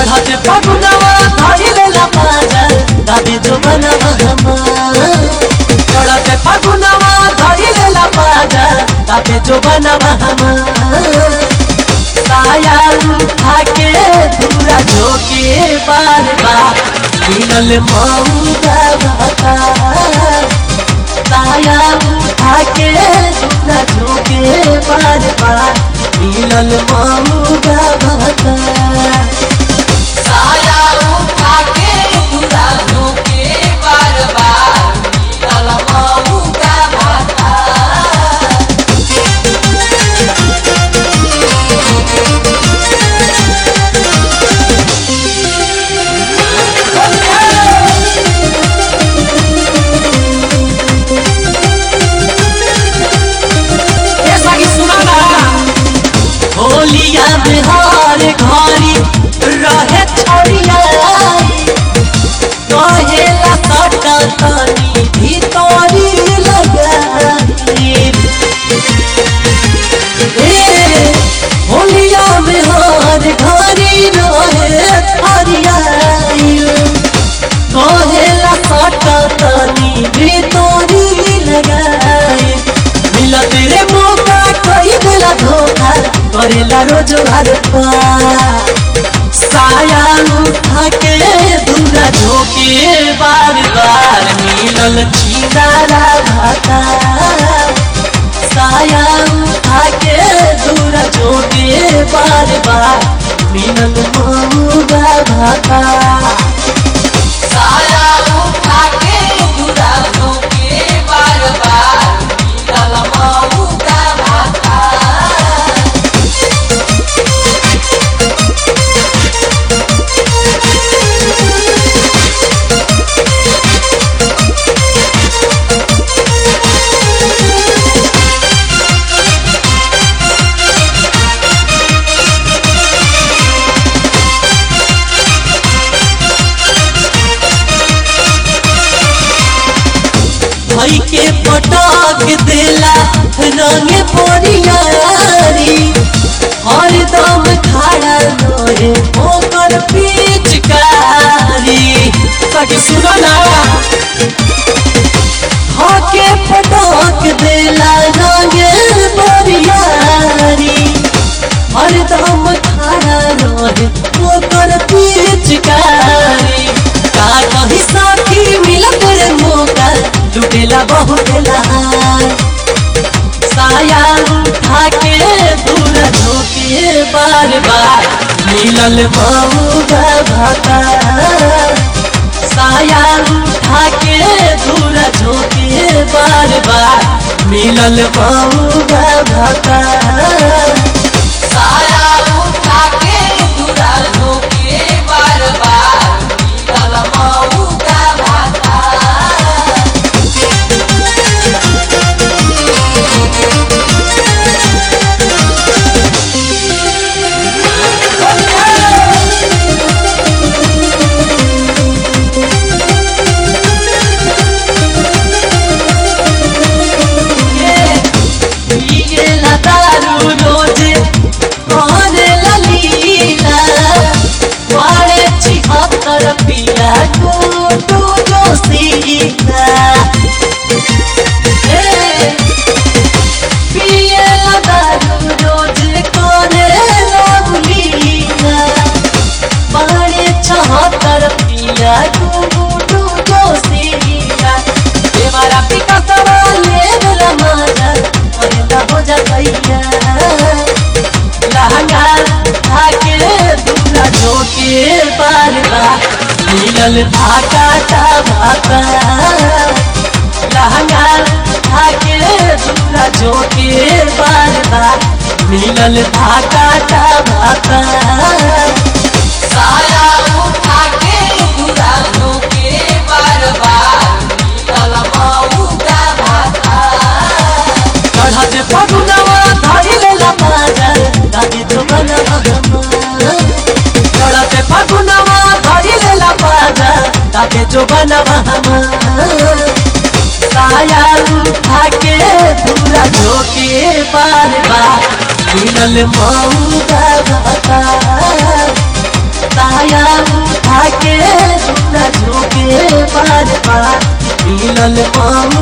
चढ़त फगुनवा धइले ला पाजा दादी जो बनवा हमार चढ़त फगुनवा धइले ला पाजा दादी जो बनवा हमार साया उठा के दूरा झोके बार बार मिलल मऊगा भाता साया उठा के दूरा झोके बार बार मिलल मऊगा भाता साया उठा के दूरा झोंके बार बार मिलल मऊ का भाता ऐसा की सुनाना होलिया बिहार घरी रहे छोड़िया कहेला सटा तनी भीतरी लगाई ए होलिया बिहार घरी रहे छोड़िया कहेला सटा तनी भीतरी लगाई मिलत रे मौका कई देला धोखा करेला रोज घर साया उठा के दूरा झोके बार बार मिलल छिनारा भाता साया उठा के दूरा झोके बार बार मिलल मऊगा भाता साया उठा के दूरा झोंके बार बार मिलल मऊ का भाता भाई के पटाक देला रंग पोरियारी हर दम खड़ा रहे ओकर पिचकारी कटी सुनो ना हाके पटाक देला रंग पोरियारी हर दम खड़ा रहे ओकर पिचकारी का कही साथी मिलत रे मौका लुटेला बहुत लहार साया उठा के दूर झोंके बार बार मिलल मऊगा भाता साया उठा के दूर झोंके बार बार मिलल मऊगा भाता साया उठा के दूरा झोंके बार बार मिलल मऊ का भाता पिए ला दारू रोजे करे ला लीला वारे छिहत्तर पिया गोटू जोशीला ए, पिए ला दारू रोजे करे ला लीला वारे छिहत्तर पिया गोटू जोशीला देवारा पिका सवाले बेला माजा अरेला हो जा भैया लहंगा धाके दूरा झोके बार बार मिलल भाका ता भाका लहंगा धाके दूरा झोके बार बार मिलल भाका ता भाका साया उठा के दूरा झोंके बार बार मिलल मऊ का भाता चढ़त फगुनवा धइले ला पाजा दादी जो बनवा हमार चढ़त फगुनवा धइले ला पाजा दादी जो बनवा हमार साया उठा के दूरा झोके बार बार मिलल मऊगा भाता साया मिलल माऊ